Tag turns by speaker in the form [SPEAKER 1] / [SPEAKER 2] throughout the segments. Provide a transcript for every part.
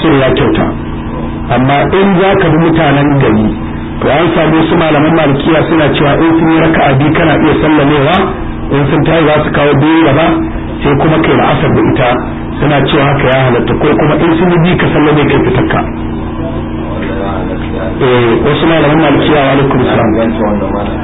[SPEAKER 1] kasar ya kyauta amma in za ka bi mutanen gari to an samu su malaman malikiya suna cewa in sun yi raka'a biyu kana iya sallamewa in sun tayi za su kawo biyu gaba sai kuma kai la'asar da ita suna cewa haka ya halatta ko kuma in sun yi biyu ka sallame kai fitakka eh wasu malaman malikiya wa alaikum salam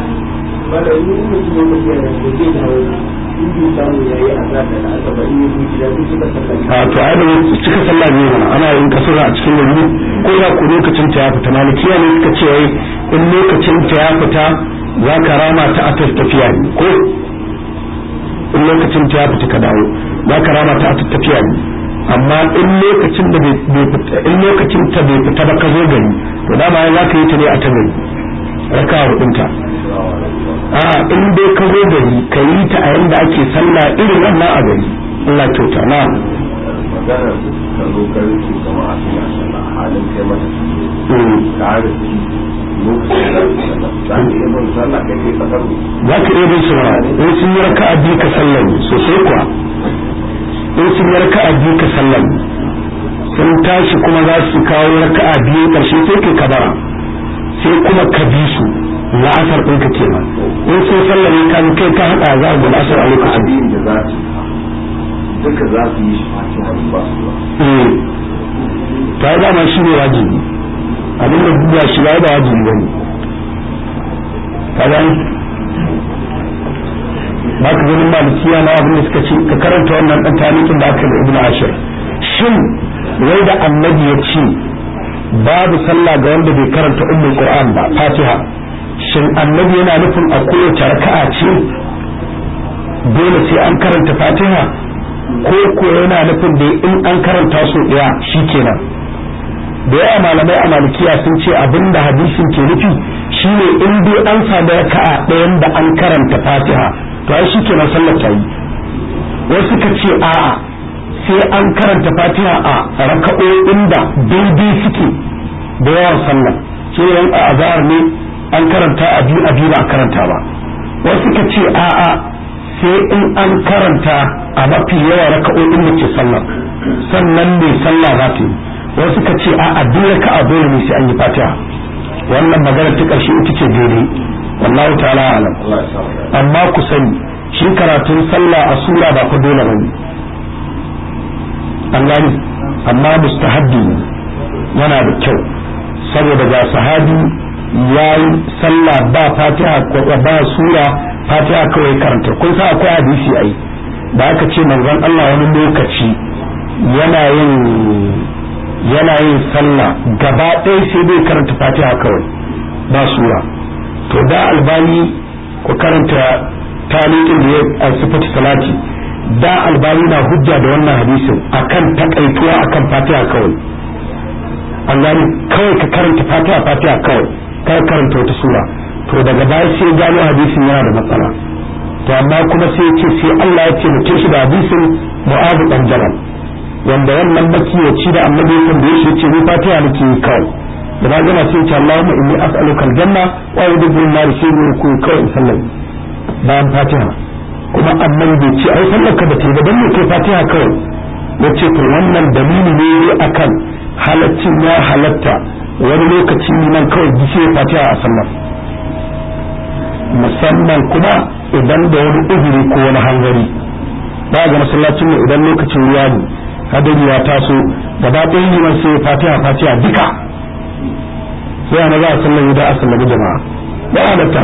[SPEAKER 1] a to ai da cika sallah ne mana ana yin kasura a cikin gari ko da ku lokacin ta ya fita malikiya ne suka ce wai in lokacin ta ya fita za ka rama ta a tafiya ne ko in lokacin ta ya fita ka dawo za ka rama ta a tafiya ne amma in lokacin da bai fita in lokacin ta bai fita ba ka zo gari to dama za ka yi ta ne a ta gari raka hudunta a in dai ka zo gari ka yi ta a yanda ake sallah irin wannan a gari Allah kyauta na
[SPEAKER 2] maganar ka zo ka rike jama'a suna sallah halin kai mata ka rike lokacin da za ka iya bin sallah kai kai kasar
[SPEAKER 1] za ka iya bin su ma in sun yi raka'a biyu ka sallah sosai kuwa in sun yi raka'a biyu ka sallah sun tashi kuma za su kawo raka'a biyu karshe sai kai kabara sai kuma ka bi su la'asar ɗinka kenan in sun sallah ne kan kai ka haɗa za a gudu asar a lokacin
[SPEAKER 2] abin da za su duka za su yi shi fatiha ba su ba
[SPEAKER 1] ta yi dama shi ne wajibi abin da duba shi ba da wajibi ba ne ka gani ba ka ganin malikiya na abin da suka ce ka karanta wannan ɗan tarihin da aka da ibn ashir shin wai da annabi ya ce babu sallah ga wanda bai karanta ummul qur'an ba fatiha shin annabi yana nufin a kowace raka'a ce dole sai an karanta fatiha ko ko yana nufin da in an karanta su daya shikenan da yawa malamai a malikiya sun ce abinda hadisin ke nufi shine in dai an samu raka'a ɗayan da an karanta fatiha to ai shikenan sallar ta yi wasu ka ce a'a sai an karanta fatiha a raka'o'in da daidai suke da yawan sallah shi ne a azhar ne an karanta a biyu a biyu ba a karanta ba wasu ka ce a'a sai in an karanta a mafi yawa raka'o'in da ke sallah sannan ne sallah za ta yi wasu ka ce a'a duk raka'a dole ne sai an yi fatiha wannan magana ta ƙarshe ita ce daidai wallahu ta'ala alam amma ku sani shi karatun sallah a sura ba ku dole bane an gani amma mustahabbi ne yana da kyau saboda ga sahabi ya yi sallah ba fatiha ko ba sura fatiha kawai karanta kun sa akwai hadisi ai da aka ce manzon Allah wani lokaci yana yin yana yin sallah gaba ɗaya sai dai karanta fatiha kawai ba sura to da albani ku karanta talikin da ya a sifatu salati da albani na hujja da wannan hadisin akan takaituwa akan fatiha kawai an gani kawai ka karanta fatiha fatiha kawai kar karanta wata sura to daga baya sai gano hadisin yana da matsala to amma kuma sai ce sai Allah ya ce mutum shi da hadisin mu'azu dan jabal wanda wannan makiyaci da annabi ya tambaye shi ce ni fatiha nake yi kawai da na gama sai ce Allahumma inni as'aluka aljanna wa a'udhu bika min nar sai ne ku kawai in sallai bayan fatiha kuma annabi bai ce ai sallar ka da ta ba dan ne kai fatiha kawai yace to wannan dalili ne akan halaccin ya halatta wani lokaci nan kawai gishe fatiha a sallar musamman kuma idan da wani uzuri ko wani hanzari ba ga masallacin mu idan lokacin ruwa ne hadari ya taso gaba ɗaya liman sai fatiha fatiha duka sai ana za a sallar da a sallami jama'a ba halatta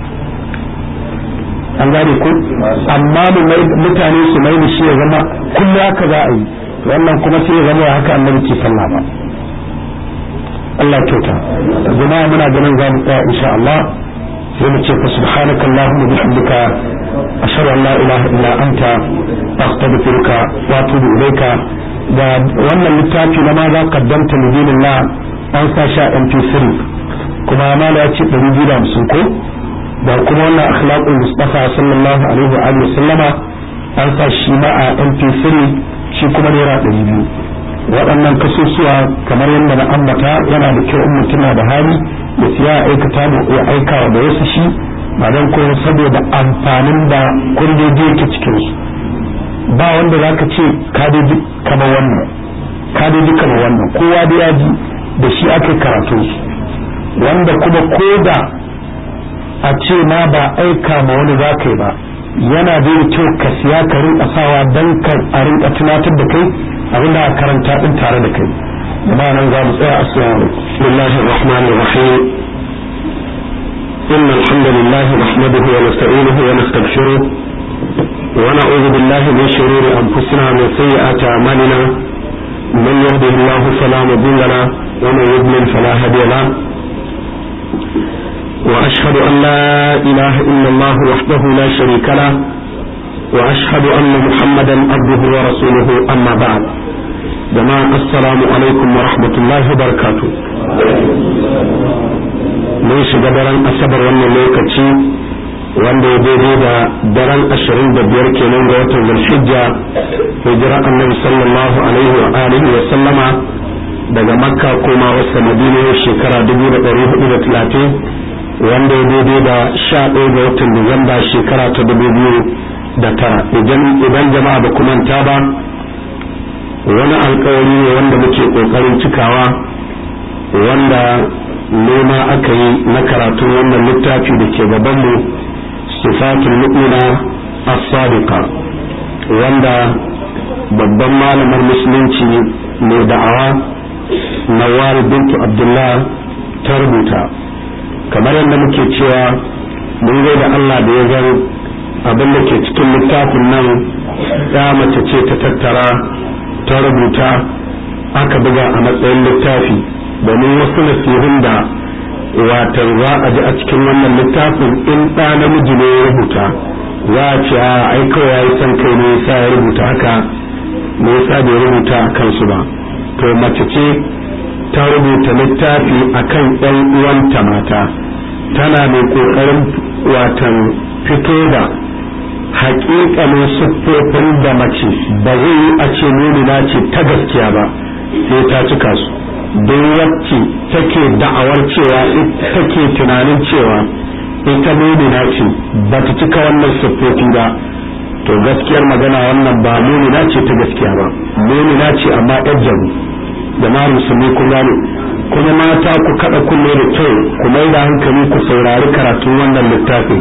[SPEAKER 1] an gane ko amma mutane su mai da shi ya zama kullum haka za a yi wannan kuma sai ya zama haka annabi ke sallah ba Allah kyauta jama'a muna ganin za mu tsaya insha Allah sai mu ce fa subhanaka allahumma bihamdika ashhadu an la ilaha illa anta astaghfiruka wa atubu ilayka da wannan littafi na ma za qaddamta lidinillah an sa sha MP3 kuma mala ya ce 250 ko da kuma wannan akhlaqul mustafa sallallahu alaihi wa alihi sallama an sa shi ma a MP3 shi kuma naira 200 waɗannan kasusuwa kamar yadda na ambata yana da kyau in mutum na da hali ya siya aikata ya aika da wasu shi ba don kuma saboda amfanin da kundoji yake cikin su ba wanda za ka ce ka kama wannan ka dai duka wannan kowa da ya ji da shi aka karatu wanda kuma ko da a ce ma ba aika ma wani za ka yi ba yana da kyau ka siya ka rinka sawa don ka a rinka tunatar da kai abin da karanta din tare da kai amma nan za mu tsaya assalamu
[SPEAKER 3] bismillahir rahmanir rahim إن الحمد لله نحمده ونستعينه ونستغفره ونعوذ بالله من شرور أنفسنا ومن سيئات أعمالنا من يهده الله فلا مضل له ومن يضلل فلا هادي له وأشهد أن لا إله إلا الله وحده لا شريك له وأشهد أن محمدا عبده ورسوله أما بعد جماعة السلام عليكم ورحمة الله وبركاته mun shiga daren asabar wannan lokaci wanda ya daidai da daren ashirin da biyar kenan ga watan zulhijja hijira annabi sallallahu alaihi wa alihi wa sallama daga makka koma wasa madina shekara dubu da ɗari hudu da talatin wanda ya daidai da sha ɗaya ga watan disamba shekara ta dubu biyu da tara idan jama'a ba manta ba wani alkawari ne wanda muke ƙoƙarin cikawa wanda nema aka yi na karatun wannan littafi da ke gabanmu sifatul mu'mina as-sadiqa wanda babban malamar musulunci mai da'awa nawar bintu abdullah ta rubuta kamar yadda muke cewa mun da Allah da ya zan abin da ke cikin littafin nan ya mace ce ta tattara ta rubuta aka buga a matsayin littafi domin wasu nasihun da watan za a ji a cikin wannan littafin in ɗa namiji ne ya rubuta za a ce a ai kawai ya yi son kai ne yasa ya rubuta haka me yasa bai rubuta a kansu ba to mace ce ta rubuta littafi akan ɗan uwanta mata tana mai ƙoƙarin watan fito da haƙiƙanin siffofin da mace ba zai yi a ce nuna ce ta gaskiya ba sai ta cika su don wacce take da'awar cewa take tunanin cewa ita mumina ce ba ta cika wannan siffofi ba to gaskiyar magana wannan ba mumina ce ta gaskiya ba mumina ce amma yar jaru jama'ar musulmi kun gane kuma mata ku kada kunne da kyau ku mai da hankali ku saurari karatun wannan littafin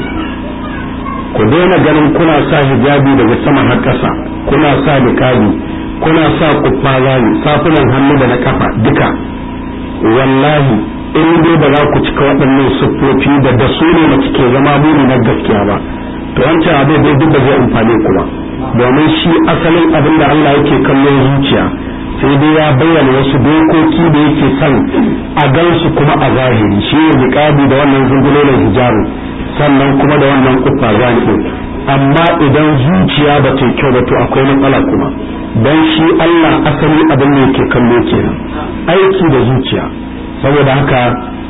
[SPEAKER 3] ku daina ganin kuna sa hijabi daga sama har ƙasa kuna sa niqabi kuna sa kuffaza ne safunan hannu da na kafa duka wallahi in dai ba za ku cika waɗannan siffofi da da su ne mace ke zama muni na gaskiya ba to wancan abin dai duk da zai amfane ku ba domin shi asalin abin da Allah yake kallon zuciya sai dai ya bayyana wasu dokoki da yake son a gansu kuma a zahiri shi ne niqabi da wannan zungulolan hijabi sannan kuma da wannan kuffaza ne amma idan zuciya ba ta kyau ba to akwai matsala kuma don shi Allah asali abin da yake kallo kenan aiki da zuciya saboda haka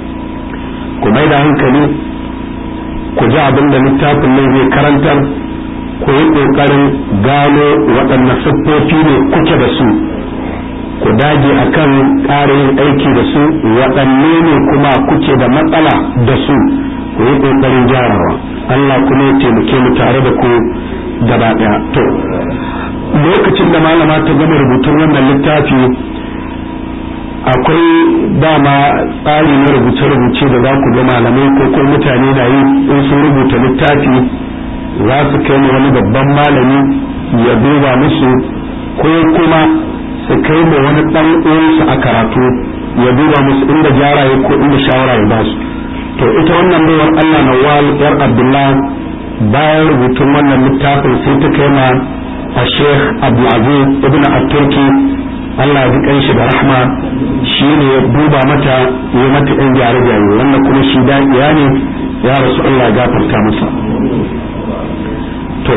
[SPEAKER 3] ku mai da hankali ku ji abin da littafin nan zai karantar ku yi ƙoƙarin gano waɗanne siffofi ne kuke da su ku dage akan ƙara yin aiki da su waɗanne ne kuma kuke da matsala da su ku yi ƙoƙarin gyarawa Allah kuma ya taimake mu tare da ku gaba ɗaya to lokacin da malama ta gama rubutun wannan littafi akwai dama tsari na rubuce-rubuce da za ku ga malamai ko ko mutane na yi in sun rubuta littafi za su kai ma wani babban malami ya duba musu ko kuma su kai ma wani ɗan uwansu a karatu ya duba musu inda gyara ya ko inda shawara ya ba su to ita wannan baiwar Allah na yar Abdullah bayan rubutun wannan littafin sai ta kai ma a sheikh abdulaziz ibn at-turki Allah ya ji shi da rahma shi ne ya duba mata ya mata ɗan gyare gyare wannan kuma shi daɗiya ne ya rasu Allah ya gafarta masa to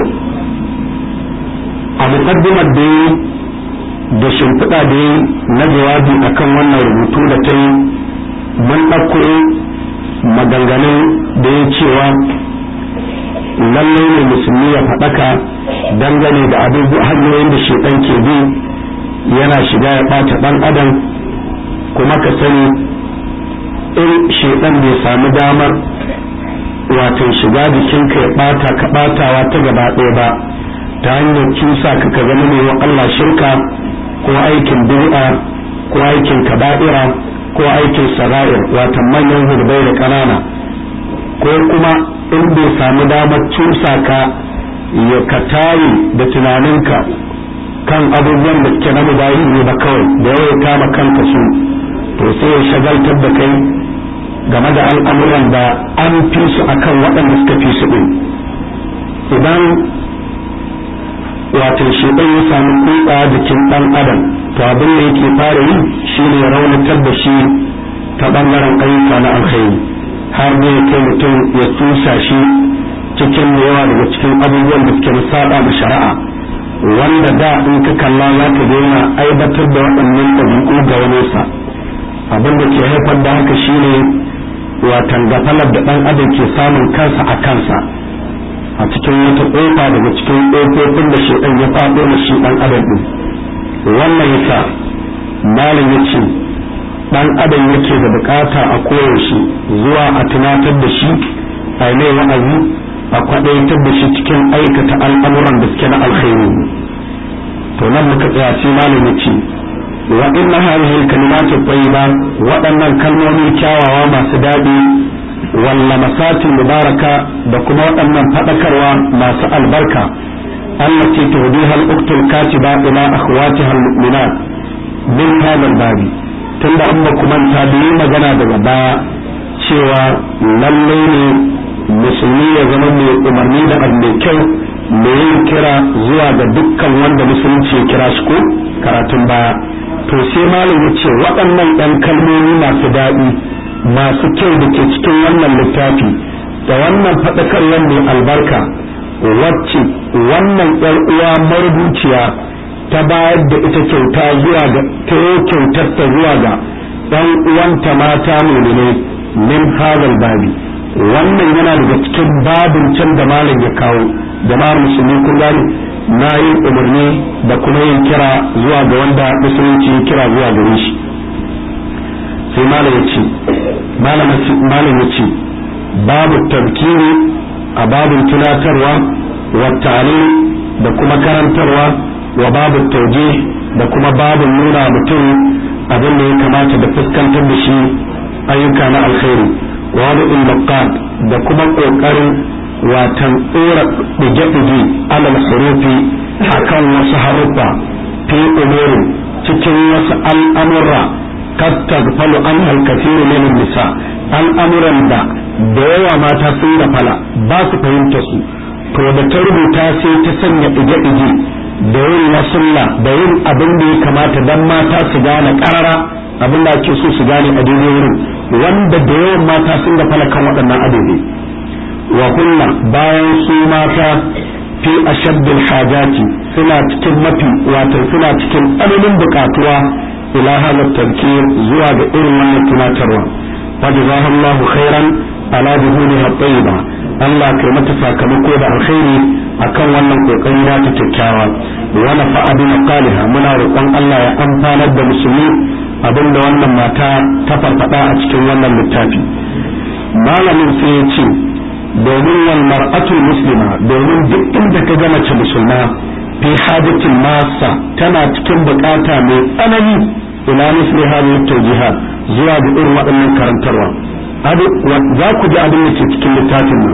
[SPEAKER 3] a muqaddimar da da shimfiɗa da na jawabi akan wannan rubutu da ta yi mun ɗauko maganganun da ya cewa lallai ne musulmi ya faɗaka dangane da abubuwa hanyoyin da shedan ke bi yana shiga ya ɓata ɗan adam kuma ka sani in shedan bai samu damar wato shiga jikinka ya ɓata ka ɓatawa ta gaba ɗaya ba ta hanyar cusa ka ka zama mai Allah shirka ko aikin bid'a ko aikin kaba'ira ko aikin sara'ir watan manyan hurbai da ƙanana ko kuma in bai samu damar cusa ka ya ka tayi da tunaninka kan abubuwan da suke na mubahi ne ba kawai da yawa kama kanka su to sai ya shagaltar da kai game da al'amuran da an fi su akan waɗanda suka fi su ɗin idan wato shedan ya samu kutsa jikin ɗan adam to abin da yake fara yi shine ya raunatar da shi ta ɓangaren ayyuka na alkhairi har ne kai mutum ya tusa shi cikin yawa daga cikin abubuwan da suke saba da shari'a wanda da in ka kalla za ka daina aibatar da waɗannan ɗabi'u ga wani sa abin da ke haifar da haka shine watan gafalar da ɗan adam ke samun kansa a kansa a cikin wata ƙofa daga cikin ƙofofin da shaidan ya faɗo da shi ɗan adam ɗin wannan yasa malam ya ce ɗan adam yake da bukata a koyaushe zuwa a tunatar da shi a mai wa'azi a kwaɗaitar da shi cikin aikata al'amuran da suke na alkhairi to nan muka tsaya sai malam ya ce wa inna hadhihi al-kalimatu tayyiba waɗannan kalmomi kyawawa masu daɗi walla masatin mubaraka da kuma waɗannan faɗakarwa masu albarka allati tuhdiha al-uktul katiba ila akhwatiha al-mu'minat min hadha al-babi tunda an ba kuma ta yi magana daga baya cewa lalle ne musulmi ya zama mai umarni da abu mai kyau mai yin kira zuwa ga dukkan wanda musulunci ya kira shi ko karatun baya to sai malam ya ce waɗannan ɗan kalmomi masu daɗi masu kyau da ke cikin wannan littafi da wannan faɗakarwar mai albarka wacce wannan ƴar uwa marubuciya ta bayar da ita kyauta zuwa ga ta kyautar ta zuwa ga ɗan uwanta mata ne min hadal babi wannan yana daga cikin babin can da malam ya kawo jama'ar musulmi kun gane na yin umarni da kuma yin kira zuwa ga wanda musulunci ya kira zuwa gare shi sai malam ya ce malam ya ce babu tabkiri a babin tunatarwa wa da kuma karantarwa wa babu tauje da kuma babin nuna mutum abin da ya kamata da fuskantar da shi ayyuka na alkhairi wani ilmaqat da kuma kokarin watan tsora dige-dige alal hurufi akan wasu haruffa fi umurin cikin wasu al'amurra kastagfalu an halkasiru min nisa al'amuran da da yawa mata sun da fala ba su fahimta su to da ta rubuta sai ta sanya dige-dige da yin wasulla da yin abin da ya kamata dan mata su gane karara abin da ake so su gane a daidai wurin wanda da yawan mata sun da fala kan waɗannan adobe wa kunna bayan su mata fi ashaddil hajati suna cikin mafi wato suna cikin tsananin bukatuwa ila hadha tafkir zuwa ga irin wannan tunatarwa fajazahallahu khairan ala duhuniha tayyiba Allah kai mata sakamako da alkhairi akan wannan kokari da ta kyakkyawa wa nafa'a bi maqaliha muna roƙon Allah ya amfanar da musulmi abinda wannan mata ta farfada a cikin wannan littafi malamin sai ya ce domin wal mar'atul muslima domin duk inda ka ga mace musulma fi hajatin masa tana cikin bukata mai tsanani ila misli hadhihi tawjihat zuwa ga irin waɗannan karantarwa za ku ji abin da ke cikin littafin nan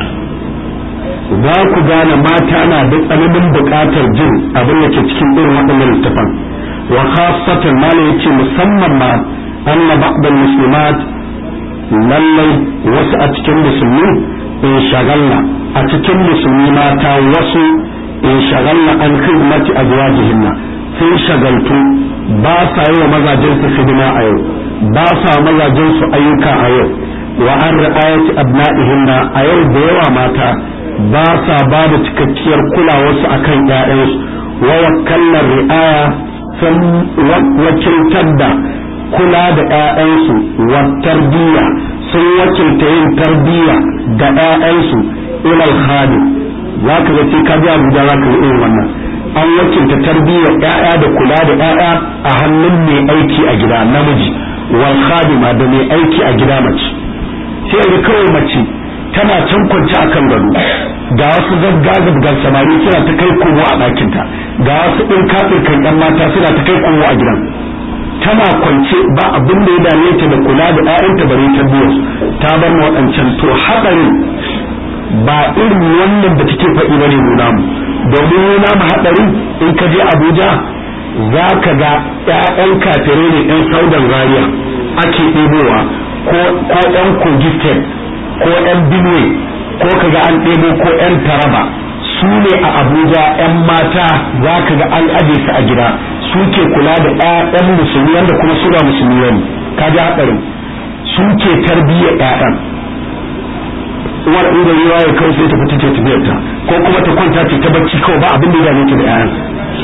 [SPEAKER 3] za ku gane mata na da tsananin bukatar jin abin da ke cikin irin waɗannan littafan wa khassatan malam yace musamman ma anna ba'd al-muslimat lallai wasu a cikin musulmi in shagalla a cikin musulmi mata wasu in shagalla an khidmati azwajihinna sun shagaltu ba sa yi wa mazajen su hidima a yau ba sa mazajen su ayyuka a yau wa an ra'ayati abna'ihinna a yau da yawa mata ba sa ba da cikakkiyar kulawarsu akan ƴaƴansu wa wakkallar ri'aya sun wakiltar da kula da ƴaƴansu wa tarbiyya sun wakilta yin tarbiyya ga ƴaƴansu ilal khadim za ka ga sai ka ji abuja za ka yi irin wannan an wakilta tarbiyyar ƴaƴa da kula da ƴaƴa a hannun mai aiki a gida namiji wal khadima da mai aiki a gida mace sai ga kawai mace
[SPEAKER 1] tana can kwance a kan gado ga wasu zaggazabgar samari suna ta kai komo a ɗakinta ga wasu ɗin kafin ɗan mata suna ta kai komo a gidan tana kwance ba abin da ya dame ta da kula da ƴaƴanta bare ta biyu ta bar ma waɗancan to haɗarin ba irin wannan da take faɗi bane nuna mu domin nuna mu haɗarin in ka je Abuja za ka ga ƴaƴan kafirai ne ƴan saudan zaria ake ɗebowa ko ko ƴan kogi state ko ƴan benue ko ka ga an ɗebo ko ƴan taraba su ne a abuja 'yan mata za ka ga an aje su a gida su ke kula da 'ya'yan musulmi wanda kuma su ba musulmi ne ka ji haɗarin su ke tarbiyyar 'ya'yan uwar inda ruwa ya kawai sai ta fita ta tafiyarta ko kuma ta kwanta ta bacci kawai ba abin da ya dame ta da 'ya'yan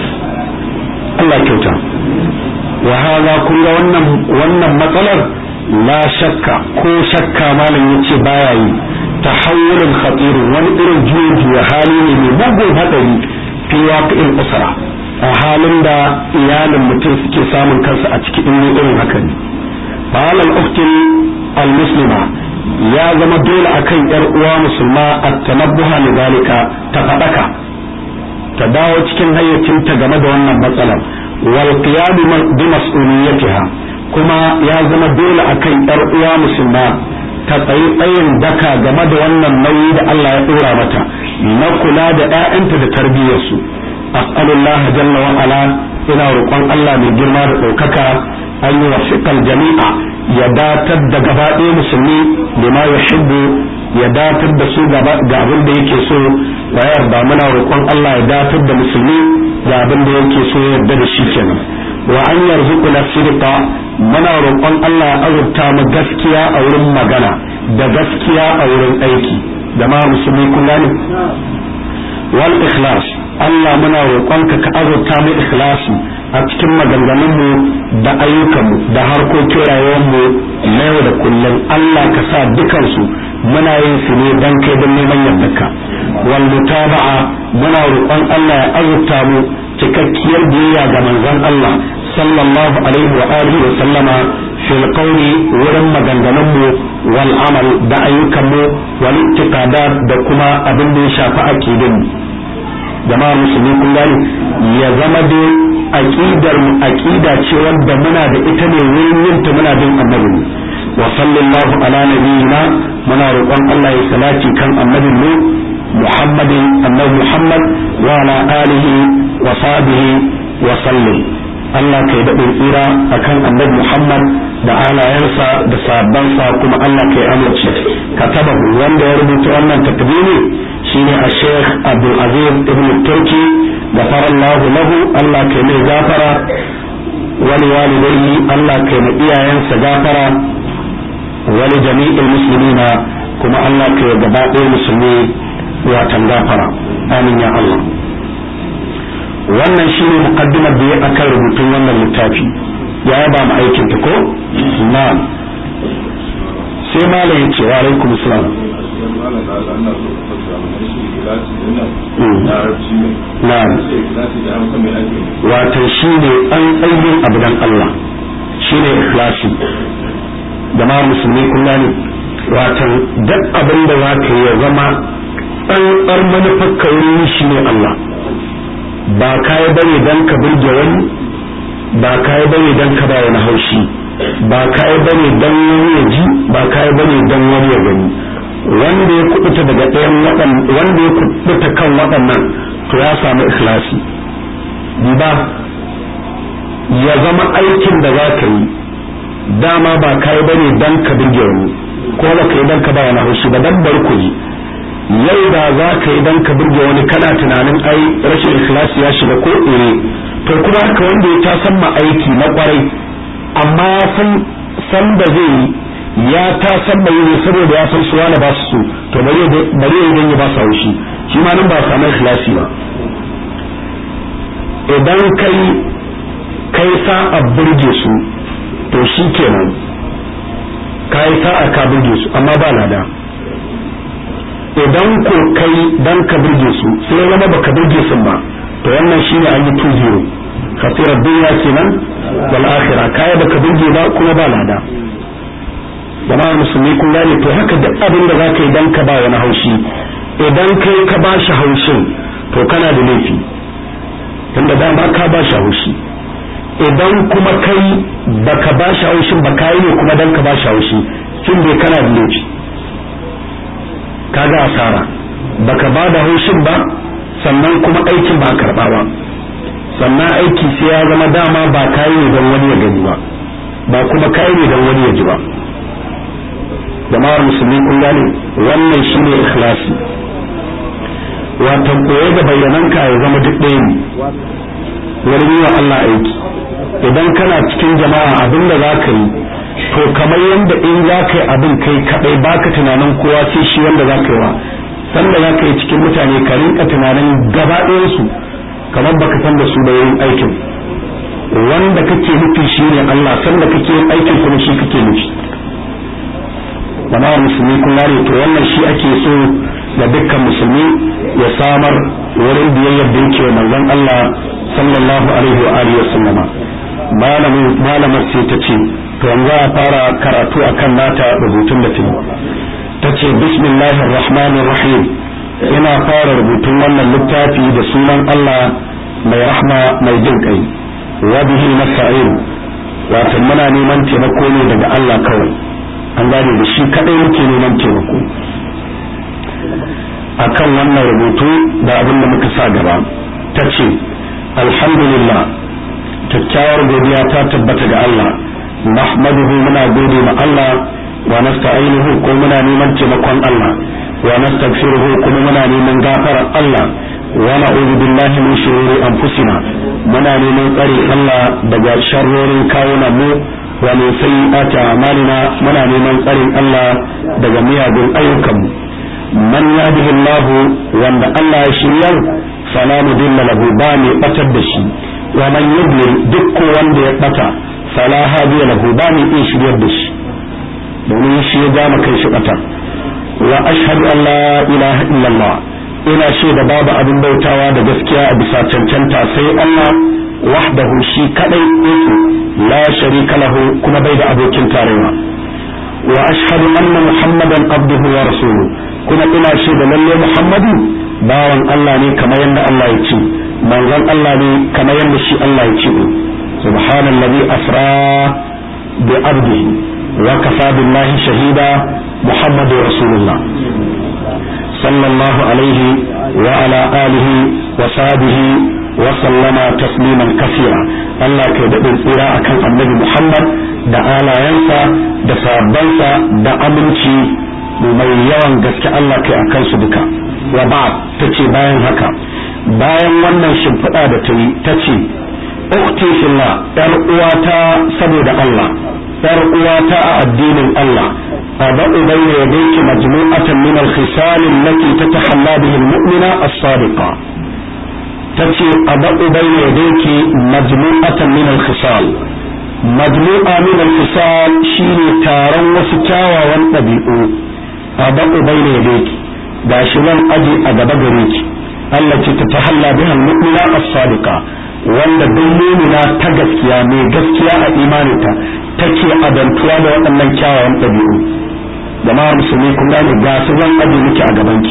[SPEAKER 1] Allah kyauta wa hada kun ga wannan wannan matsalar la shakka ko shakka malam yace baya yi tahawulin khatirin wani irin juyin juya hali ne mai mugun hadari fi waqi'il usra a halin da iyalin mutum suke samun kansa a cikin irin haka ne falal uktin al muslima ya zama dole akan yar uwa musulma at-tanabbuha lidhalika ta fadaka ta dawo cikin hayyacinta game da wannan matsalar wal qiyam bi mas'uliyatiha kuma ya zama dole akan yar uwa musulma ta tsayi tsayin daka game da wannan nauyi da Allah ya dora mata na kula da ƴaƴanta da tarbiyyarsu as'alullah jalla wa ala ina roƙon Allah mai girma da ɗaukaka an yi wasiƙal jami'a ya datar da gaba ɗaya musulmi bima yuhibbu ya datar da su ga abin da yake so wa yarda muna roƙon Allah ya datar da musulmi ga abin da yake so ya yarda da shi kenan wa an yarzuqu na sidqa muna roƙon Allah ya azurta mu gaskiya a wurin magana da gaskiya a wurin aiki da ma musulmi kun gane wal ikhlas Allah muna roƙonka ka azurta mu ikhlasi a cikin maganganunmu da ayyukanmu da harkokin rayuwarmu na yau da kullum Allah ka sa dukansu muna yin su ne dan kai don neman yardarka wal mutaba'a muna roƙon Allah ya azurta mu cikakkiyar biyayya ga manzon Allah sallallahu alaihi wa alihi wa sallama fil qawli wurin maganganun mu wal amal da ayyukan mu wal i'tiqadat da kuma abin da ya shafi aqidun mu jama'a musulmi kun gani ya zama da aqidar mu aqida ce wanda muna da ita ne wurin yin ta muna bin annabi wa sallallahu ala nabiyyina muna roƙon Allah ya salati kan annabin mu Muhammadin annabi Muhammad wa ala alihi wa sahbihi wa sallim Allah kai daɗin tsira akan annabi Muhammad da alayensa da sahabbansa kuma Allah kai amince katabahu wanda ya rubuta wannan takdimi shine a Sheikh Abdul Aziz ibn Turki da farallahu lahu Allah kai mai gafara wani walidai Allah kai mai iyayensa gafara wani jami'il muslimina kuma Allah kai gaba ɗaya musulmi watan gafara amin ya Allah wannan shine muqaddimar da ya akan rubutun wannan littafi ya yaba mu aikin ta ko na'am sai malam yace wa alaikum salam na'am wato shine an tsayin abu dan Allah shine ikhlasi da ma musulmi kun gane wato duk abin da za ka yi ya zama tsantsar manufar ka wurin shi ne Allah ba kayi bane dan ka burge wani ba kayi bane dan ka ba wani haushi ba kayi bane dan wani ya ji ba kayi bane dan wani ya gani wanda ya kubuta daga ɗayan waɗan wanda ya kubuta kan waɗannan to ya samu ikhlasi ba ya zama aikin da za ka yi dama ba kayi bane dan ka burge wani ko ba ka yi dan ka ba wani haushi ba dan bar ku yi yau da za ka yi don ka burge wani kana tunanin ai rashin ikhlasi ya shiga ko ire to kuma haka wanda ya ta san ma aiki na kwarai amma ya san san da zai yi ya ta san mai ne saboda ya san suwa na ba su so to bari ya yi ya ba su haushi shi ma nan ba samu ikhlasi ba idan kai kai sa'a burge su to shi kenan kai sa'a ka burge su amma ba lada idan ko kai dan ka burge su sai zama baka burge su ba to wannan shine an yi 2-0 khasirar duniya kenan wal akhirah kaya baka burge ba kuma ba lada jama'ar musulmi kun gane to haka duk abin da zaka yi dan ka ba wani haushi idan kai ka ba shi haushin to kana da laifi tunda dama ka ba shi haushi idan kuma kai baka ba shi haushin ba kai ne kuma dan ka ba shi haushi kin bai kana da laifi kaga asara baka ba da haushin ba sannan kuma aikin ba karba ba sannan aiki sai ya zama dama ba kai ne don wani ya gani ba ba kuma kai ne don wani ya ji ba jama'ar musulmi kun gane wannan shine ikhlasi wato koye da bayyananka ya zama duk ɗaya ne wurin yi wa Allah aiki idan kana cikin jama'a abin da za ka yi to kamar yadda in za ka yi abin kai kaɗai baka tunanin kowa sai shi wanda za ka yi wa sanda za ka yi cikin mutane ka rinka tunanin gaba ɗayansu kamar baka san da su da yin aikin wanda kake nufi shi ne Allah sanda kake yin aikin kuma shi kake nufi jama'ar musulmi kun gane to wannan shi ake so da dukkan musulmi ya samar wurin biyayyar da yake manzon Allah sallallahu alaihi wa alihi wasallama malamin malamar sai ta ce to yanzu a fara karatu akan nata rubutun da tayi ta ce bismillahir rahmanir rahim ina fara rubutun wannan littafi da sunan Allah mai rahma mai jin kai wa bihi nasta'in wato muna neman taimako ne daga Allah kawai an gane da shi kadai muke neman taimako akan wannan rubutu da abin da muka sa gaba ta ce alhamdulillah kyakkyawar godiya ta tabbata ga Allah nahmaduhu muna gode ma Allah wa nasta'inuhu ko muna neman taimakon Allah wa nastaghfiruhu kuma muna neman gafarar Allah wa na'udhu billahi min shururi anfusina muna neman tsare Allah daga sharrorin kawunan mu wa min sayyiati a'malina muna neman tsarin Allah daga miyagun ayyukanmu man yadihi Allah wanda Allah ya shiryar fala mudilla lahu ba mai batar da shi wa man yudlil duk wanda ya bata fala hadiya lahu ba mai iya shiryar da shi domin shi ya gama kai shi bata wa ashhadu an la ilaha illallah ina shaida babu abin bautawa da gaskiya a bisa cancanta sai Allah wahdahu shi kadai yake la sharika lahu kuma bai da abokin tarayya wa ashhadu anna muhammadan abduhu wa rasuluhu kuma ina shaida lalle muhammadu bawan Allah ne kamar yadda Allah ya ce manzon Allah ne kamar yadda shi Allah ya ce subhanallazi asra bi abdihi wa kafa billahi shahida muhammadu rasulullah sallallahu alaihi wa ala alihi wa sahbihi wa sallama tasliman kasira Allah kai daɗin tsira akan annabi Muhammad da alayensa da sahabbansa da aminci mai yawan gaske Allah kai akan su duka wa ba ta ce bayan haka bayan wannan shimfiɗa da ta yi ta ce ukti fillah yar uwata saboda Allah yar uwata a addinin Allah أضع بين يديك مجموعة من الخصال التي تتحلى به المؤمنة الصادقة تتي أضع بين يديك مجموعة من الخصال مجموعة من الخصال شيني تارا وسكاوى والنبيئو أضع بين يديك داشلان أجي أدب غريك التي تتحلى بها المؤمنة الصادقة wanda duk mumina ta gaskiya mai gaskiya a imaninta take adantuwa da waɗannan kyawawan ɗabi'u jama'ar musulmi kun gane ga su zan aje miki a gabanki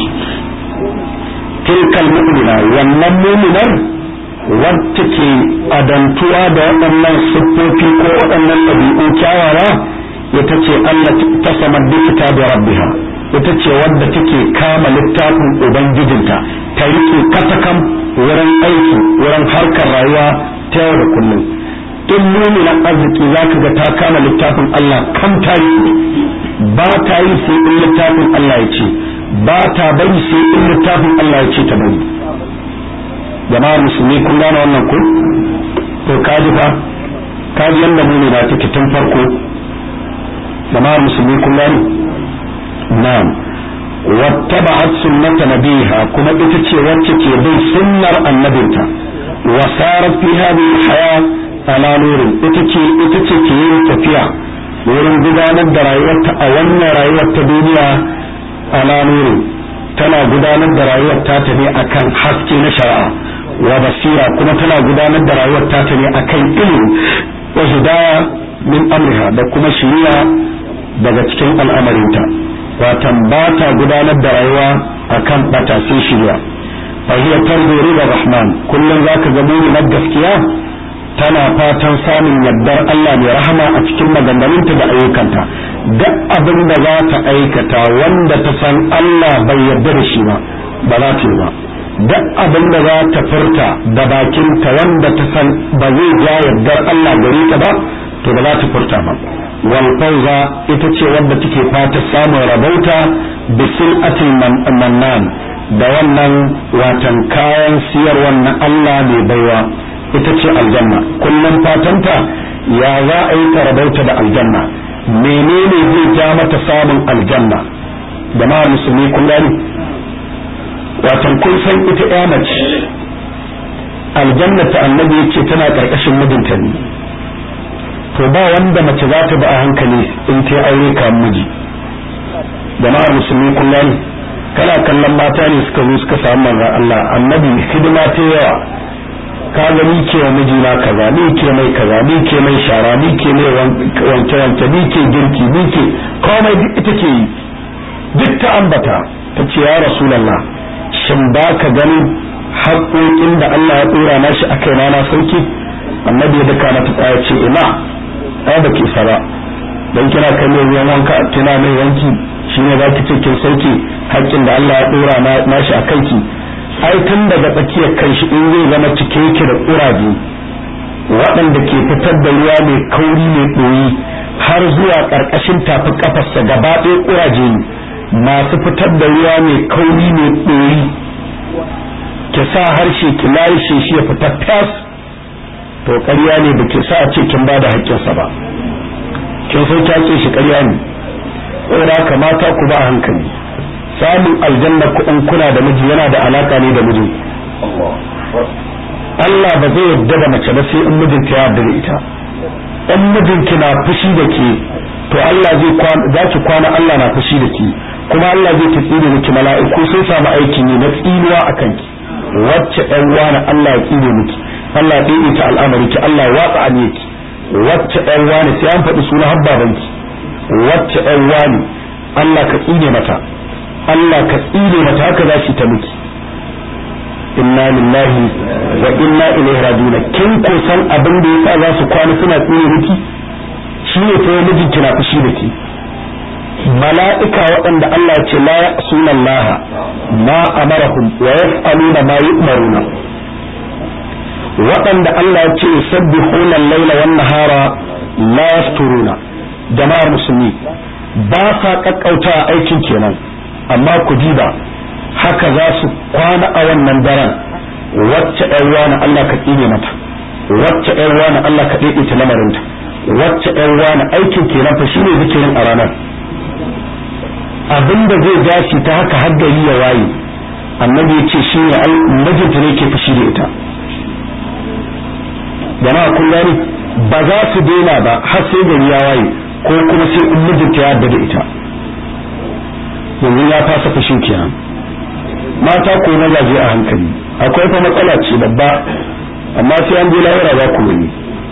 [SPEAKER 1] tilkal mu'mina wannan mu'minar wacce ke adantuwa da waɗannan siffofi ko waɗannan ɗabi'u kyawawa ita ce Allah ta samar da kitabi rabbiha ita ce wadda take kama littafin ubangijinta ta rike katakam wurin aiki wurin harkar rayuwa ta yau da kullum in muminan arziki za ka ga ta kama littafin Allah kan ta yi ba ta yi sai in littafin Allah ya ce ba ta bari sai in littafin Allah ya ce ta bari jama'ar musulmi kun gane wannan ku to kaji fa kaji yanda mumina take tun farko jama'ar musulmi kun gane na'am wattaba'at sunnata nabiha kuma ita ce wacce ke bin sunnar annabinta wa sarat fi hadhihi al-hayat ala nurin ita ce ita ce ke yin tafiya wurin gudanar da rayuwarta a wannan rayuwar ta duniya ala nurin tana gudanar da rayuwar ta ta ne akan haske na shari'a wa basira kuma tana gudanar da rayuwar ta ta ne akan ilimi wa hidaya min amriha da kuma shiriya daga cikin al'amarinta watan ba ta gudanar da rayuwa akan bata sai shirya fa hiya tanzuru da rahman kullum zaka ga na gaskiya tana fatan samun yardar Allah mai rahama a cikin maganganunta da ayyukanta duk abin da za ta aikata wanda ta san Allah bai yarda da shi ba ba za ta yi ba duk abin da za ta furta da bakinta wanda ta san ba zai ja yardar Allah gare ta ba to ba za ta furta ba wal fawza ita ce wanda take fata samun rabauta bisil atil mannan da wannan watan kayan siyarwar na Allah mai baiwa ita ce aljanna kullum fatanta ya za a yi ta rabauta da aljanna menene zai ja mata samun aljanna jama'ar musulmi kun gani watan kun san ita ya mace aljanna ta annabi yace tana karkashin mijinta ne to ba wanda mace za ta ba a hankali in ta aure ka miji jama'ar musulmi kun gani kana kallon mata ne suka zo suka samu manzon Allah annabi hidima ta yawa ka ga ni ke wa mijina kaza ni ke mai kaza ni ke mai shara ni ke mai wanke wanke ni ke girki ni ke komai duk ita ke yi duk ta ambata ta ce ya rasulullah shin ba ka ganin haƙoƙin da Allah ya ɗora na shi a kai na na sauki annabi ya daka mata tsaya ce ina ai ba ke sara dan kina kai mai ruwan wanka kina mai wanki shine za ki ce kin sauke haƙƙin da Allah ya ɗora na shi a kanki ai tun daga tsakiyar kan shi in zai zama cike yake da ƙuraje waɗanda ke fitar da ruwa mai kauri mai ɗoyi har zuwa ƙarƙashin tafi ƙafarsa gaba ɗaya ƙuraje ne masu fitar da ruwa mai kauri mai ɗoyi ki sa harshe ki larishe shi ya fita fas to ƙarya ne ba ki sa a ce kin ba da haƙƙinsa ba kin so ta ce shi ƙarya ne saboda kamata ku ba hankali samun aljanna kuɗin kuna da miji yana da alaka ne da miji Allah ba zai yarda da mace ba sai in mijinta ya yarda da ita in mijinki na fushi da ke to Allah zai za ki kwana Allah na fushi da ke kuma Allah zai ta tsire miki mala'iku sun samu aiki ne na tsinuwa a kanki wacce ɗan wani Allah ya tsire miki Allah ya ɗaiɗe ta al'amari ki Allah ya watsa a ki wacce ɗan wani sai an faɗi suna habbabanki wacce ɗan wani Allah ka tsine mata Allah ka tsire mata haka za shi ta miki inna lillahi wa inna ilaihi rajiun kin ko san abin da yasa za su kwana suna tsire miki shi ne fa mijin kina fushi da ki mala'ika waɗanda Allah ya ce la ya'suna Allah ma amarahum wa yaf'aluna ma yu'maruna waɗanda Allah ya ce yusabbihuna al-laila wan nahara la yafturuna jama'ar musulmi ba sa kakkauta aikin kenan amma ku diba haka za su kwana a wannan daren wacce ɗan wani Allah ka tsine mata wacce ɗan wani Allah ka ɗaiɗe ta lamarinta wacce ɗan wani aikin kenan fa shine zikirin a ranar abinda zai dace ta haka har gari ya waye annabi ya ce shine mijinta ne ke fushi da ita jama'a kun gani ba za su daina ba har sai gari ya waye ko kuma sai in mijinta ya yarda da ita yanzu ya fasa fushin kenan mata ko mazaje a hankali akwai fa matsala ce babba amma sai an je lahira za ku gani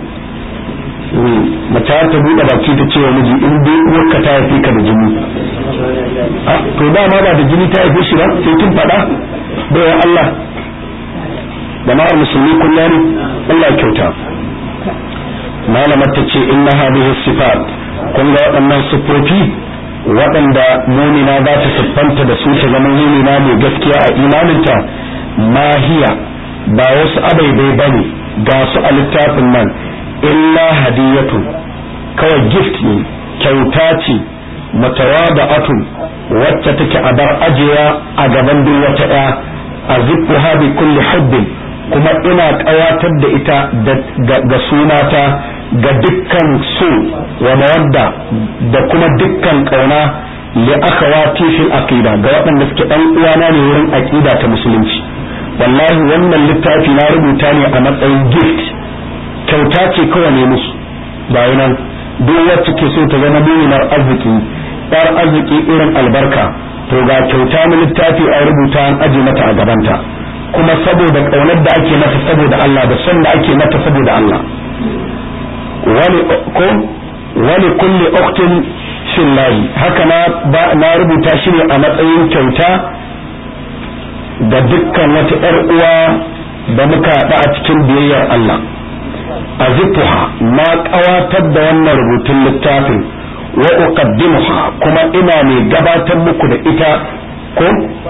[SPEAKER 1] mace ta buɗe baki ta ce wa miji in dai uwarka ta haife ka da jini to dama ba da jini ta haife shi ba sai kin faɗa bai Allah jama'ar musulmi kullum Allah kyauta malamar ta ce inna hadhihi sifat kun ga waɗannan siffofi waɗanda mumina za ta siffanta da su ta zama mumina mai gaskiya a imaninta mahiya ba wasu abaibai bane ga su a littafin nan illa hadiyatun kawai gift ne kyauta ce mutawada'atun wacce take a bar ajiya a gaban duk wata ɗaya a zikruha bi kulli hubbin kuma ina ƙawatar da ita ga sunata ga dukkan so wa mawadda da kuma dukkan ƙauna li akhawati fil aqida ga waɗanda suke ɗan uwana ne wurin aqida ta musulunci wallahi wannan littafi na rubuta ne a matsayin gift kyauta ce kawai ne musu ba nan duk wacce ke so ta zama muminar arziki ɗar arziki irin albarka to ga kyauta na littafi a rubuta an aje mata a gabanta kuma saboda ƙaunar da ake mata saboda Allah da son da ake mata saboda Allah wani ko wani kulli uktin fillahi haka na na rubuta shi ne a matsayin kyauta da dukkan wata ‘yar uwa da muka haɗa a cikin biyayyar Allah a na ƙawatar da wannan rubutun littafin wa uqaddimuha kuma ina mai gabatar muku da ita ko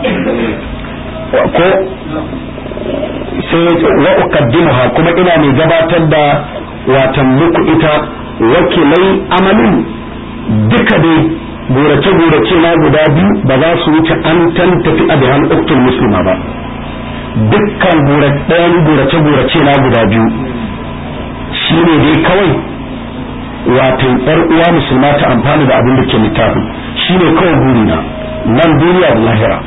[SPEAKER 1] ko sai wa uqaddimuha kuma ina mai gabatar da watan muku ita wakilai amalin duka dai gurace-gurace na guda biyu ba za su wuce an tantafi a bihan uktul musulma ba dukkan ɗayan gurace-gurace na guda biyu shi ne dai kawai wato yar uwa musulma ta amfani da abin da ke littafin shi ne kawai burina nan duniya da lahira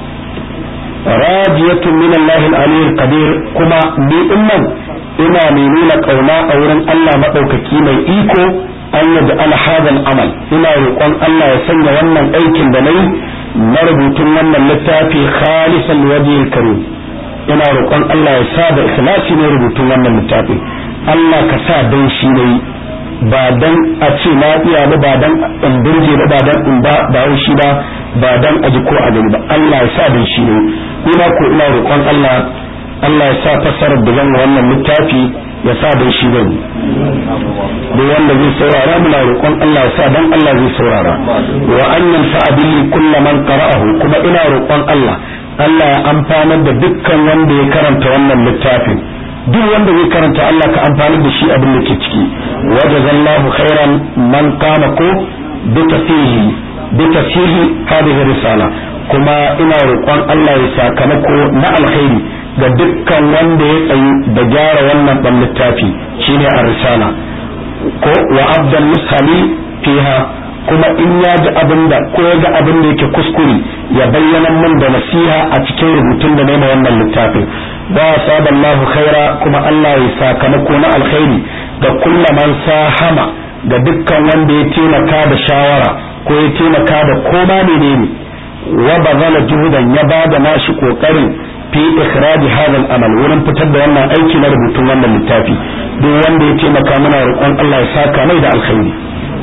[SPEAKER 1] rajiyatun min Allah al-aliyyil qadir kuma ni din nan ina mai nuna kauna a wurin Allah madaukaki mai iko an yadda alhadal amal ina roƙon Allah ya sanya wannan aikin da nayi na rubutun wannan littafi khalisan wajhil karim ina roƙon Allah ya sa da ikhlasi ne rubutun wannan littafi Allah ka sa dan shi ne ba dan a ce na iya ba ba dan in burge ba ba dan in ba ba shi ba ba dan a ji ko a gani ba Allah ya sa dan shi ne ina ko ina roƙon Allah Allah ya sa fasarar da zan wannan littafi ya sa dan shi bane duk wanda zai saurara muna roƙon Allah ya sa dan Allah zai saurara wa an yanfa bihi kullu man qara'ahu kuma ina roƙon Allah Allah ya amfanar da dukkan wanda ya karanta wannan littafin duk wanda zai karanta Allah ka amfani da shi abin da ke ciki wajazallahu khairan man qama ko bi tafsihi bi tafsihi hadhihi risala kuma ina roƙon Allah ya sakamako na alkhairi ga dukkan wanda ya tsayi da gyara wannan dan littafi shine ar-risala ko wa abdan mushali fiha kuma in ya ji abin da ko ya ga abin da yake kuskure ya bayyana min da nasiha a cikin rubutun da nema wannan littafin wa saballahu khaira kuma Allah ya sakamako na alkhairi ga kulla man sahama ga dukkan wanda ya taimaka da shawara ko ya taimaka da koma menene wa bazala juhudan ya bada nashi kokarin fi ikhraj hadha al-amal wurin fitar da wannan aiki na rubutun wannan littafi duk wanda ya taimaka mana roƙon Allah ya saka mai da alkhairi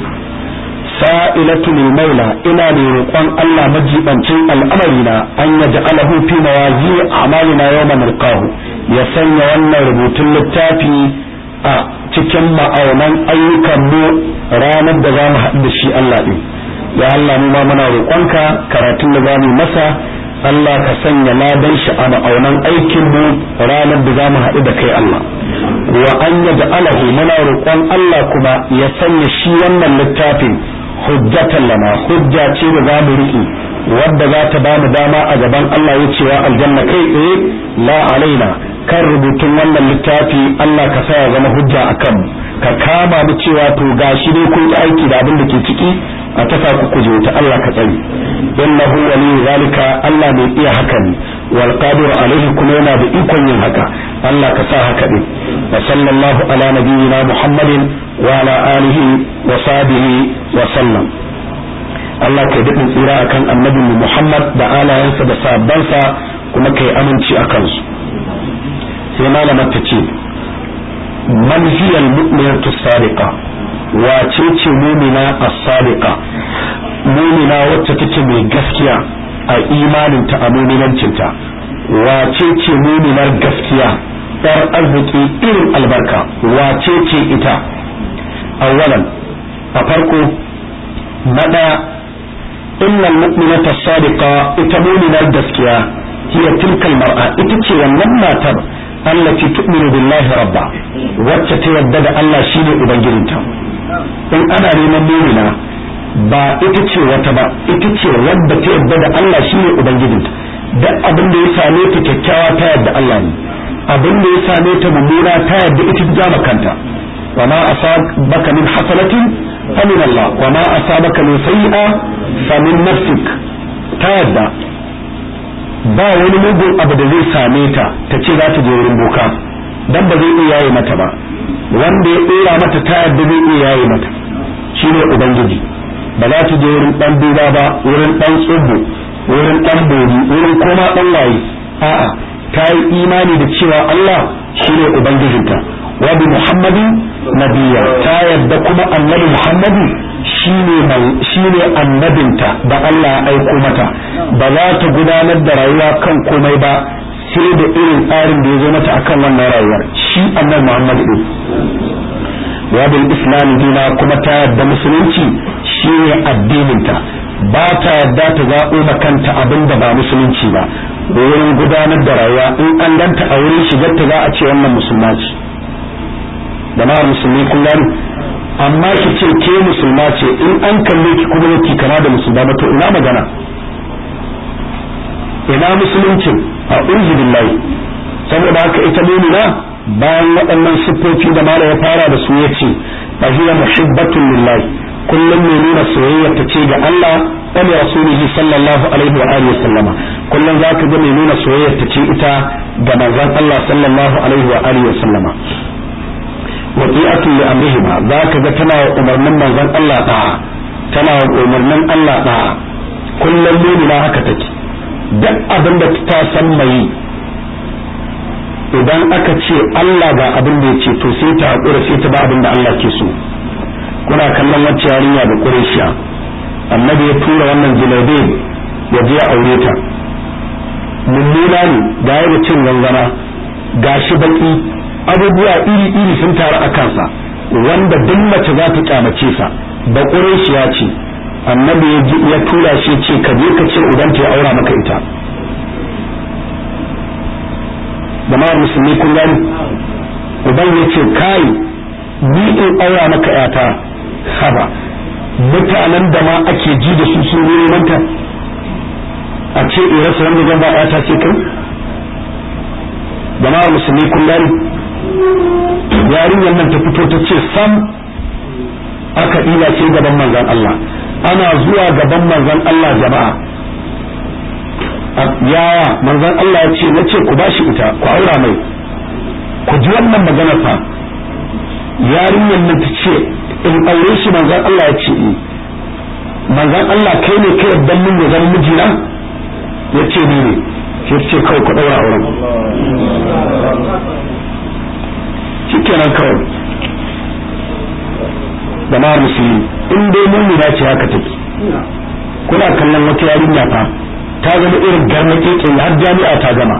[SPEAKER 1] sa'ilatu lil maula ina ne roƙon Allah majibancin al'amarina an yaj'alahu fi mawazi a'malina yawma nalqahu ya sanya wannan rubutun littafi a cikin ma'aunan ayyukan mu ranar da zamu haɗu da shi Allah din ya Allah mu ma muna roƙonka karatun da zamu masa Allah ka sanya ladan shi a ma'aunan aikin mu ranar da zamu haɗu da kai Allah wa an yaj'alahu muna roƙon Allah kuma ya sanya shi wannan littafin hujjatan lana hujja ce da zamu riƙe wadda za ta ba mu dama a gaban Allah ya cewa aljanna kai tsaye la alaina kan rubutun wannan littafi Allah ka sa ya zama hujja a kanmu ka kama mu cewa to gashi dai kun aiki da abin da ke ciki a tafa ku kuje ta Allah ka tsari innahu wali zalika Allah mai iya haka ne wal qadir alaihi kuma yana da ikon yin haka Allah ka sa haka din wa sallallahu ala nabiyyina muhammadin wa ala alihi wa sahbihi wa sallam Allah kai daɗin tsira akan annabi Muhammad da alayensa da sabbansa kuma kai aminci a kansu sai malamar ta ce man hiya al-mu'minatu sadiqa wace ce mumina as-sadiqa mumina wacce take mai gaskiya a imaninta a muminancinta wace ce muminar gaskiya yar arziki irin albarka wace ce ita awwalan a farko na ɗaya innal mu'minata sadiqa ita muminar gaskiya hiya tilkal mar'a ita ce wannan matar allati tu'minu billahi rabba wacce ta yadda da Allah shine ubangijinta in ana neman mumina ba ita ce wata ba ita ce wadda ta yadda da Allah shine ubangijinta duk abin da ya same ta kyakkyawa ta yadda Allah ne abin da ya same ta mummuna ta yadda ita ta kanta wa ma asabaka min hasanatin fa min Allah wa ma asabaka min sayyi'a fa min nafsik ta yadda ba wani mugun abu da zai same ta ta ce za ta je wurin boka dan ba zai iya yaye mata ba wanda ya dora mata ta yadda zai iya yaye mata shine ubangiji ba za ta je wurin dan duba ba wurin dan tsubu wurin dan bori wurin koma dan waye a'a ta yi imani da cewa Allah shine ubangijinta wa bi muhammadin nabiyya ta yadda kuma annabi muhammadu shine shine annabinta da Allah ya aiko mata ba za ta gudanar da rayuwa kan komai ba sai da irin tsarin da ya zo mata akan wannan rayuwar shi annabi Muhammad din wa bil islam dina kuma ta yadda musulunci shine addininta ba ta yadda ta zaɓo makanta abin da ba musulunci ba wurin gudanar da rayuwa in an ganta a wurin shigar ta za a ce wannan musulma ce jama'ar musulmi kun gani amma ki ce ke musulma ce in an kalle ki kuma yake kama da musulma ba to ina magana ina musuluncin a uzu billahi saboda haka ita mumina bayan waɗannan siffofi da mala ya fara da su yace fa hiya muhibbatun lillahi kullum mai nuna soyayya ta ce ga Allah wa li rasulihi sallallahu alaihi wa alihi sallama kullum zaka ga mai nuna soyayya ta ce ita ga manzon Allah sallallahu alaihi wa alihi sallama wati'atun li amrihima zaka ga tana umarnin manzon Allah da'a tana umarnin Allah da'a kullum mu'mina haka take duk abin da ta san mai idan aka ce Allah ga abin da ya ce to sai ta hakura sai ta ba abin da Allah ke so kuna kallon wacce yarinya da Qurayshiya annabi ya tura wannan jilabe ya je aure ta mummuna ne ga da cin gangana gashi baki abubuwa iri iri sun taru a kansa wanda duk mace za ta kyamace sa da Qurayshiya ce annabi ya tura shi ce ka je ka ce uban ta ya aura maka ita jama'ar musulmi kun gani uban ya ce kai ni in aura maka yata haba mutanen da ma ake ji da su sun wuri manta a ce in rasa wanda zan ba yata ce kai jama'ar musulmi kun gani yarinyar nan ta fito ta ce sam aka ɗila ce gaban manzan Allah ana zuwa gaban manzan Allah jama'a yaya manzan Allah ya ce na ce ku bashi ita ku aura mai ku ji wannan magana fa yarinyar nan ta ce in aure shi manzan Allah ya ce ni manzan Allah kai ne kai yadda mun ya zama mijina ya ce ni ne sai ce kawai ku daura auren shikenan kawai da ma musulmi in dai mumina ce haka take kuna kallon wata yarinya fa ta zama irin garnake ke har jami'a ta gama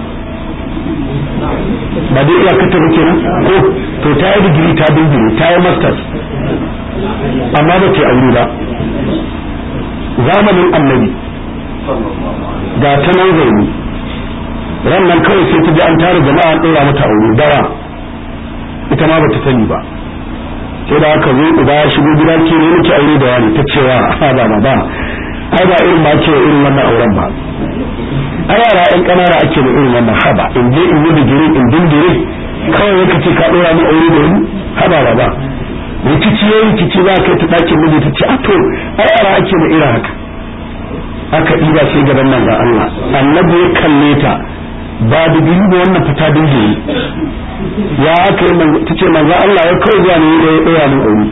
[SPEAKER 1] ba dai iya kata ba kenan ko to ta yi digiri ta digiri ta yi masters amma ba ta aure ba zamanin annabi ga ta nan zaune ran nan kawai sai ta ji an tara jama'a an ɗora mata aure dawa ita ma ba ta sani ba sai da aka zo uba ya shigo gida ke ne muke aure da wani ta cewa a ba ba ba ai ba irin ma ke irin wannan auren ba a yara yan kanana ake da irin wannan haba in je in yi digiri in dingire kawai yake ce ka dora mu aure da wani haba ba ba rikici ya rikici za ka yi ta ɗakin miji ta ce a to a yara ake da irin haka aka ɗiba sai gaban nan ga Allah annabi ya kalle ta ba da biyu ba wannan fita dingire ya aka yi ta ce manzo Allah ya kawai zuwa ne ya ɗora min aure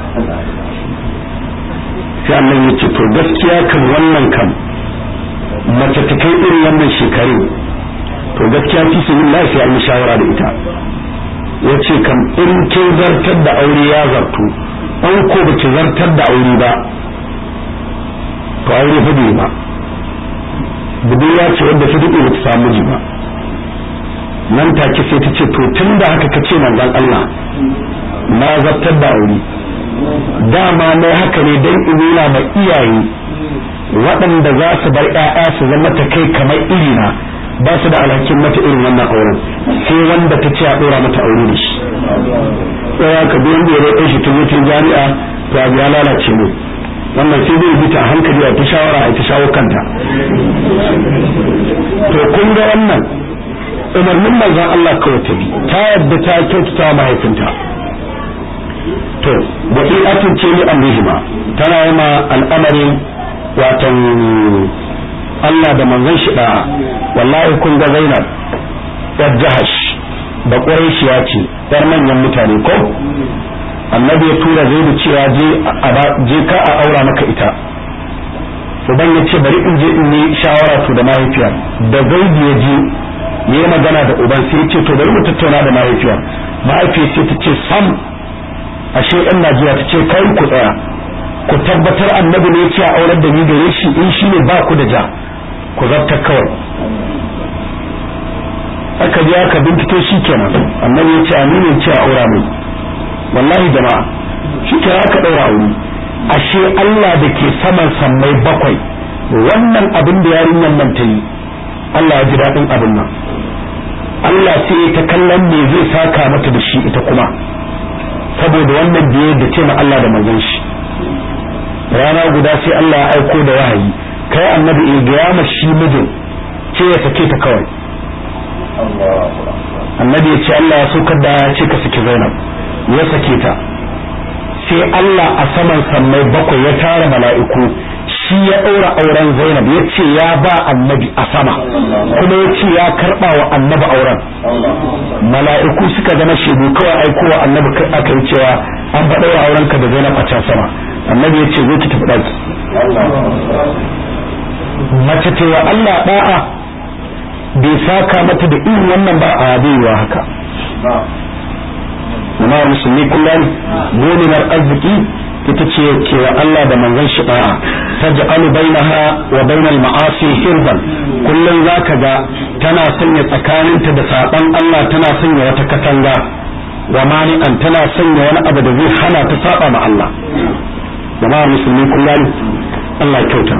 [SPEAKER 1] sai annan ya ce to gaskiya kan wannan kan mace ta kai irin wannan shekaru to gaskiya fi su yin lafiya an shawara da ita ya ce kam in kin zartar da aure ya zartu an ko ba ki zartar da aure ba to aure fa bai ba budurwa ce wadda ta daɗe ba ta samu miji ba nan take sai ta ce to tun da haka ka ce manzon Allah na zartar da aure dama ne haka ne don in nuna ma iyaye waɗanda za su bar ƴaƴa su zama ta kai kamar irina ba su da alhakin mata irin wannan auren sai wanda ta ce a ɗora mata aure da shi tsaya ka bi wanda ya roƙe shi tun mutum jami'a to abu ya lalace ne wannan sai zai bi ta hankali a ta shawara a ta shawo kanta to kun ga wannan umarnin manzon Allah kawai ta bi ta yadda ta kyautata mahaifinta to wasi'atun ce ni amrihima tana yi ma al'amarin watan Allah da manzon shi da wallahi kun ga Zainab yar Jahash da Quraishiya ce yar manyan mutane ko annabi ya tura zaidu cewa je je ka a aura maka ita uban ya ce bari in je in yi shawara to da mahaifiyar da zaidu ya je ya yi magana da uban sai ya ce to bari mu tattauna da mahaifiyar mahaifiyar ce ta ce sam ashe yan Najeriya ta ce kai ku tsaya ku tabbatar annabi ne ce a aurar da ni gare shi in shi ne ba ku da ja ku zartar kawai aka je aka bincike shi kenan annabi ya ce aminu ce a aura mai wallahi jama'a shi kenan aka daura aure ashe Allah da ke saman sammai bakwai wannan abin da yarinyar nan ta yi Allah ya ji daɗin abin nan Allah sai ta kallon me zai saka mata da shi ita kuma saboda wannan biye da ce ma Allah da manzon shi rana guda sai Allah ya aiko da wahayi kai annabi ya gaya ma shi mijin ce ya sake ta kawai annabi ya ce Allah ya saukar da ya ce ka saki Zainab ya sake ta sai Allah a saman sammai bakwai ya tara mala'iku shi ya ɗaura auren Zainab ya ce ya ba annabi a sama kuma ya ce ya karɓa wa annabi auren mala'iku suka zama shaidu kawai aikowa annabi aka yi cewa an ba ɗaura auren ka da Zainab a can sama annabi ya ce zo ki tafi ɗaki mace ce wa Allah da'a bai saka mata da irin wannan ba a baiwa haka jama'ar musulmi kullum muminar arziki ita ce ke wa Allah da manzon shi da'a taj'alu bainaha wa bainal ma'asi hirban kullum zaka ga tana sanya tsakaninta da saban Allah tana sanya wata katanga wa mani'an tana sanya wani abu da zai hana ta saba ma Allah jama'ar musulmi kullum Allah kyauta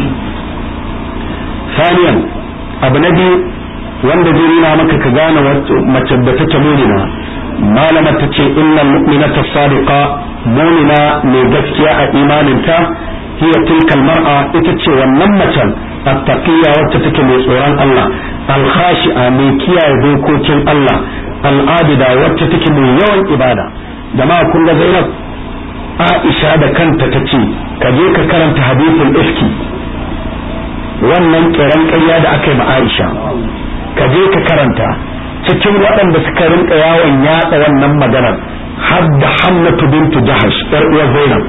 [SPEAKER 1] saniyan abu na biyu wanda zai nuna maka ka gane mace da take mumina malama ta ce innal mu'minata sadiqa mumina mai gaskiya a imaninta hiya tilkal mar'a ita ce wannan macen attaqiyya wacce take mai tsoron Allah al-khashi'a mai kiyaye dokokin Allah al-abida wacce take mai yawan ibada jama'a kun ga Zainab Aisha da kanta ta ce ka je ka karanta hadisin ifki wannan kiran ƙarya da aka yi ma Aisha ka je ka karanta cikin waɗanda suka rinka yawon yaɗa wannan maganar har da Hannatu bintu Jahash ƴar uwar Zainab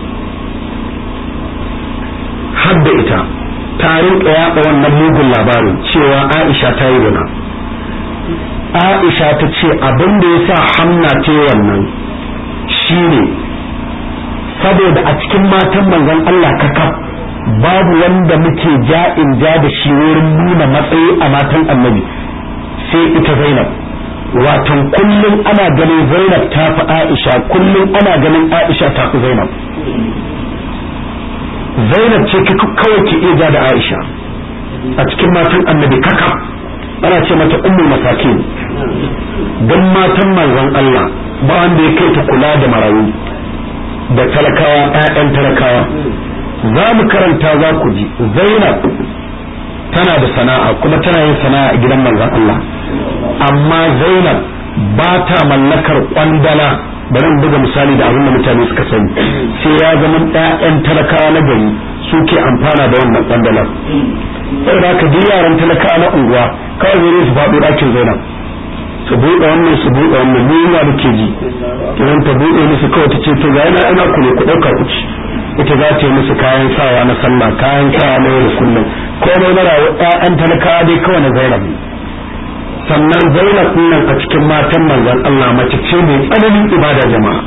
[SPEAKER 1] har da ita ta rinka yaɗa wannan mugun labarin cewa Aisha ta yi zina Aisha ta ce abin da ya sa Hamna ce wannan shine saboda a cikin matan manzon Allah kakaf babu wanda muke ja in ja da shi wurin nuna matsayi a matan annabi sai ita zainab watan kullum ana ganin zainab ta fi aisha kullum ana ganin aisha ta fi zainab zainab ce kawai ke iya ja da aisha a cikin matan annabi kaka ana ce mata ummul masakin don matan manzon Allah ba wanda ya kai ta kula da marayu da talakawa 'ya'yan talakawa za mu karanta za ku ji zainab tana da sana'a kuma tana yin sana'a a gidan manzon Allah amma zainab ba ta mallakar kwandala bari in buga misali da abin da mutane suka sani sai ya zama ɗayan talakawa na gari suke amfana da wannan kwandalar saboda haka duk yaran talakawa na unguwa kawai zai su faɗo ɗakin zainab su buɗe wannan su buɗe wannan ni yana da ke ji idan ta buɗe musu kawai ta ce to ga yana ina ku ne ku ɗauka ku ci ita za ta yi musu kayan sawa na sallah kayan sawa na yau da kullum komai na rayu ƴaƴan talakawa dai kawai na zainab sannan zainab nan a cikin matan manzon Allah mace ce mai tsananin ibada jama'a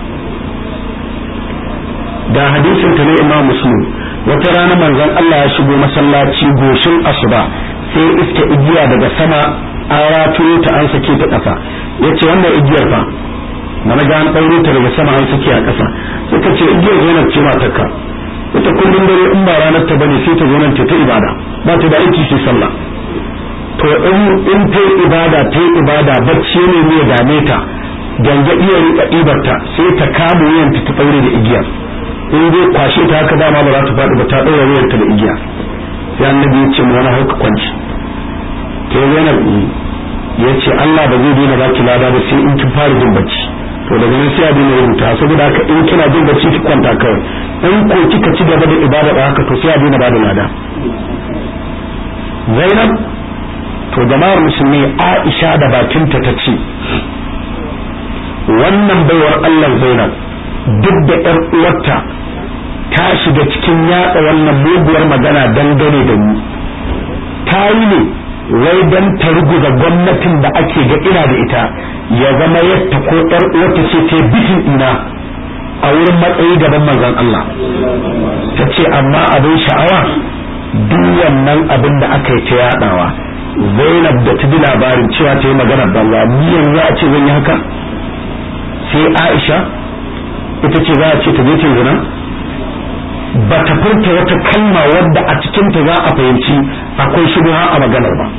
[SPEAKER 1] da hadisin ta ne imam muslim wata rana manzon Allah ya shigo masallaci goshin asuba sai iska igiya daga sama an ratuyo ta an sake ta ƙasa yace wannan igiyar fa na ga an ɗaure ta daga sama an sake a ƙasa suka ce igiyar zainab ce matarka ita kullum dare in ba ranar ta bane sai ta zo nan ta ta ibada ba ta da aiki sai sallah to in in ta ibada ta ibada bacci ne ne ya dame ta ganga iya rika ibarta sai ta kama wuyanta ta ɗaure da igiyar in dai kwashe ta haka dama ba za ta faɗi ba ta ɗaure wuyanta da igiya sai annabi ya ce mu wani hauka kwanci ta yi zainab ya ce Allah ba zai daina baki lada ba sai in kin fara jin bacci to daga nan sai a daina rubuta saboda haka in kina jin bacci ki kwanta kawai in ko kika ci gaba da ibada da haka to sai a daina bada lada Zainab to jama'ar musulmi Aisha da bakinta ta ce wannan baiwar Allah Zainab duk da ƴar uwarta ta shiga cikin yatsa wannan muguwar magana dangane da ni ta yi ne wai dan ta ruguza gwamnatin da ake ga ina da ita ya zama yadda ko ƴar uwarta ce ta bitin ina a wurin matsayi gaban manzon Allah ta ce amma abin sha'awa duk wannan abin da aka yi ta yadawa Zainab da ta bi labarin cewa ta yi magana banza ni yanzu a ce zan yi haka sai Aisha ita ce za a ce ta je ta zina ba ta furta wata kalma wadda a cikinta za a fahimci akwai shubha a maganar ba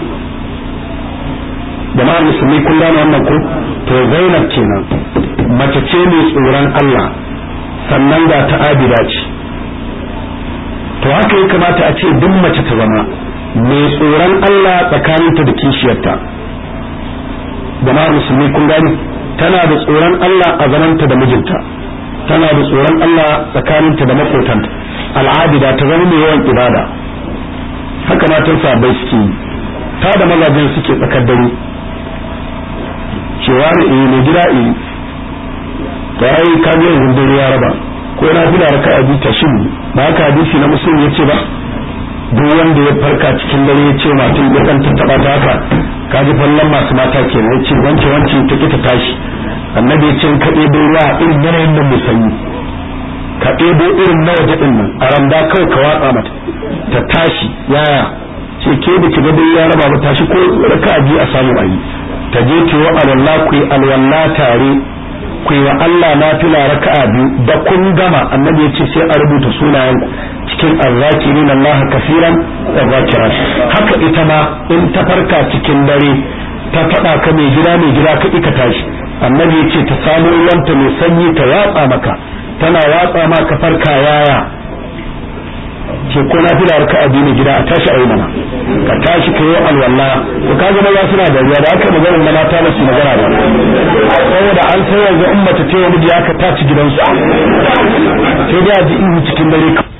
[SPEAKER 1] jama'ar musulmi kun gane wannan ko to Zainab kenan mace ce mai tsoron Allah sannan ga ta abida ce to haka ya kamata a ce duk mace ta zama mai tsoron Allah tsakaninta da kishiyarta jama'ar musulmi kun gane tana da tsoron Allah a zamanta da mijinta tana da tsoron Allah tsakaninta da makotanta al'adida ta zama mai yawan ibada haka matan sabai suke yi ta da mazajen suke tsakar dare cewa ne eh mai gida eh to ai ka ga yanzu dare ya raba ko na fila raka a bita shin ba haka hadisi na musulmi yace ba duk wanda ya farka cikin dare ya ce matan ya kan tattaba ta haka ka ji fallan masu mata kenan yace wance wance ta ki ta tashi annabi ya ce ka ɗebo ruwa irin yanayin nan mai sanyi ka ɗebo irin na waje ɗin nan a randa kawai ka watsa mata ta tashi yaya ce ke da ki ga dai ya raba ba tashi ko raka biyu a samu ayi ta je ki wa alwala ku yi alwala tare ku yi wa Allah na fila raka'a biyu da kun gama annabi ya ce sai a rubuta sunayen cikin arzakirin Allah kafiran da zakiran haka ita ma in ta farka cikin dare ta faɗa ka mai gida mai gida ka ka tashi annabi ya ce ta samu ruwanta mai sanyi ta watsa maka tana watsa maka farka yaya ce ko na fi da harka addini gida a tashi ayi mana ka tashi ka yi alwala to ka ga maza suna da ruwa da aka magana na mata ba su magana ba saboda an sai yanzu in mace ce wa miji aka tashi gidansu sai da ji ihu cikin dare